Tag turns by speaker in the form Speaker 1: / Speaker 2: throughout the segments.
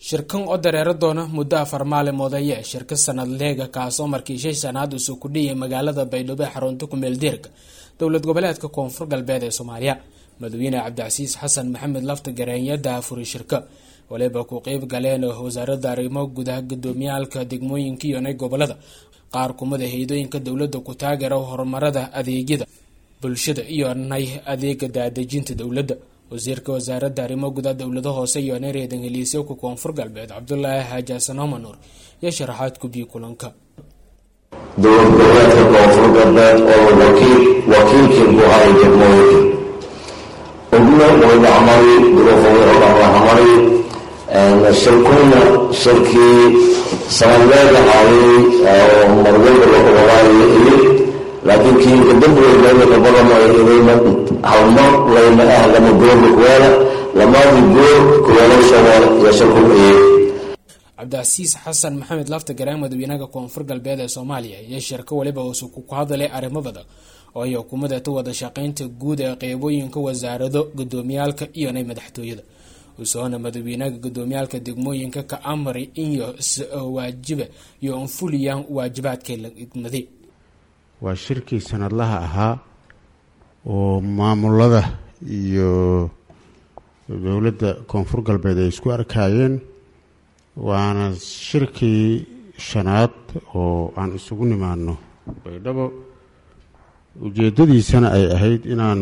Speaker 1: shirkan oo dareero doona muddo afar maalimood ayee shirka sanadleega kaasoo markii shay sanaad usoo kudhiyay magaalada baydhabo ee xarunta kumeeldeerka dowlad goboleedka koonfur galbeed ee soomaaliya madaxweyne cabdicasiis xasan maxamed lafta gareenya daafuri shirka waliba ku qeyb galeen wasaaradda arrimo gudaha gudoomiyaalka degmooyinka iyo nay gobolada qaar kumida hay-adooyinka dowladda ku taageera horumarada adeegyada bulshada iyo nay adeega daadejinta dowladda wasiirka wasaaradda arrimo gudaha dowlada hoose iyo nay reedan heliisyowka koonfur galbeed cabdulaahi xaaji xasan homanuur iyo sharaxaad kubiyi kulanka
Speaker 2: dowlad goboleedka koonfur galbeed oo wakiil wakiilkii ku haray degmooyinka ogna wayba camari duruufoway odhanla camari shirkuna shirkii sanadleeda haayay oo marwalba la kulabaayo ili laakiin kii kadambweynayaka badan ay inayna halmar layna ah lama goorka kuweela lamaadi goor kuweela soomaal iyo shirku iyay
Speaker 1: cabdicasiis xasan maxamed lafta garaan madaxweynaha koonfur galbeed ee soomaaliya iyo shirka waliba uusu ku hadalay arrimo badan oo ay xukuumadata wada shaqeynta guud ee qeybooyinka wasaarado gudoomiyaalka iyo nay madaxtooyada usoona madaxweynaha gudoomiyaalka degmooyinka ka amray iyo waajiba iyo anfuliyaan waajibaadkay la idmaday
Speaker 3: waa shirkii sanadlaha ahaa oo maamulada iyo dowladda koonfur galbeed ay isku arkaayeen waana shirkii shanaad oo aan isugu nimaano baydhabo ujeeddadiisana ay ahayd inaan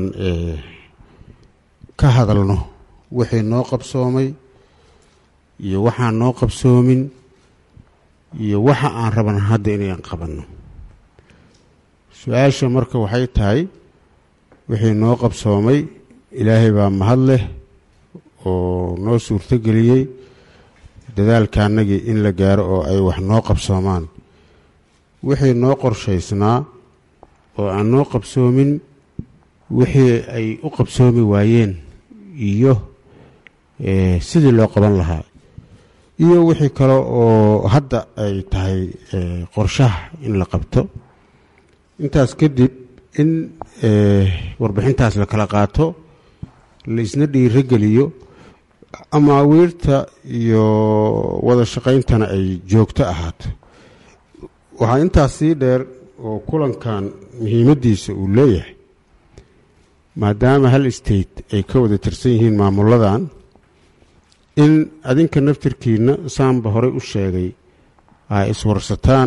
Speaker 3: ka hadalno wixii noo qabsoomay iyo waxaan noo qabsoomin iyo waxa aan raban hadda inaan qabanno su-aasha marka waxay tahay wixii noo qabsoomay ilaahay baa mahad leh oo noo suurtogeliyey dadaalkaanagii in la gaaro oo ay wax noo qabsoomaan wixii noo qorshaysnaa oo aan noo qabsoomin wixii ay u qabsoomi waayeen iyo sidii loo qaban lahaa iyo wixii kale oo hadda ay tahay qorshaha in la qabto intaas kadib in warbixintaas la kala qaato la isna dhiirogeliyo amaawiirta iyo wada shaqayntana ay joogto ahaato waxaa intaas sii dheer oo kulankan muhiimaddiisa uu leeyahay maadaama hal state ay ka wada tirsan yihiin maamuladan in adinka naftirkiina saanba horey u sheegay ay iswarsataan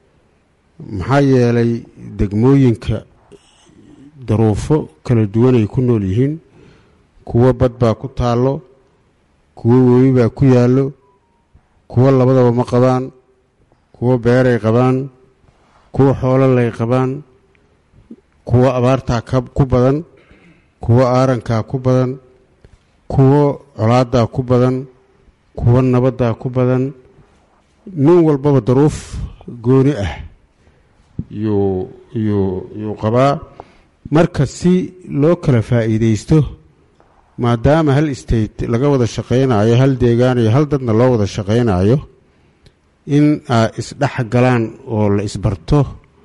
Speaker 3: maxaa yeelay degmooyinka daruufo kala duwanay ku nool yihiin kuwo bad baa ku taallo kuwo webi baa ku yaallo kuwo labadaba ma qabaan kuwo beeray qabaan kuwo xoololay qabaan kuwo abaartaa ku badan kuwo aarankaa ku badan kuwo colaadaa ku badan kuwo nabaddaa ku badan nin walbaba daruuf gooni ah yuu yuu yuu qabaa marka si loo kala faa'iidaysto maadaama hal state laga wada shaqaynayo hal deegaan iyo hal dadna loo wada shaqaynayo in ay isdhex galaan oo la isbarto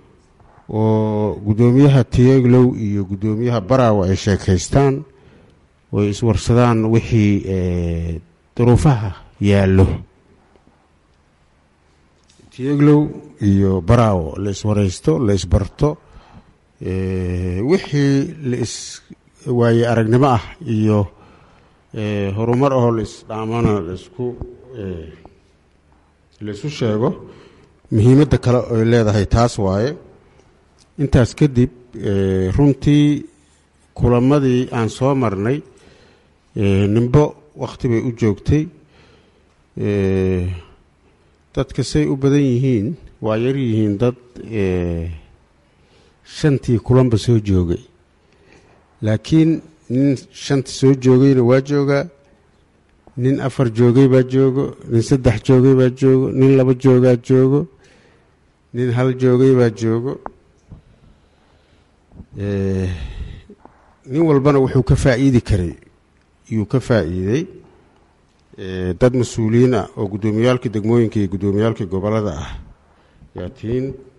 Speaker 3: oo guddoomiyaha tiyeglow iyo guddoomiyaha baraawo ay sheekaystaan oo ay iswarsadaan wixii duruufaha yaallo tiyeglow iyo baraawo la iswaraysto la isbarto wixii la is waaye aragnimo ah iyo horumar ahoo la isdhaamana laisku laisu sheego muhiimadda kale ay leedahay taas waaye intaas kadib runtii kulamadii aan soo marnay nimbo wakhti bay u joogtay dadka say u badan yihiin waa yar yihiin dad shantii kulanba soo joogay laakiin nin shanta soo joogayna waa joogaa nin afar joogay baa joogo nin saddex joogay baa joogo nin laba joogaa joogo nin hal joogay baa joogo nin walbana wuxuu ka faa'iidi karay yuu ka faa'iiday dad mas-uuliyiin ah oo guddoomiyaalka degmooyinka iyo guddoomiyaalka gobollada ah yaa tiin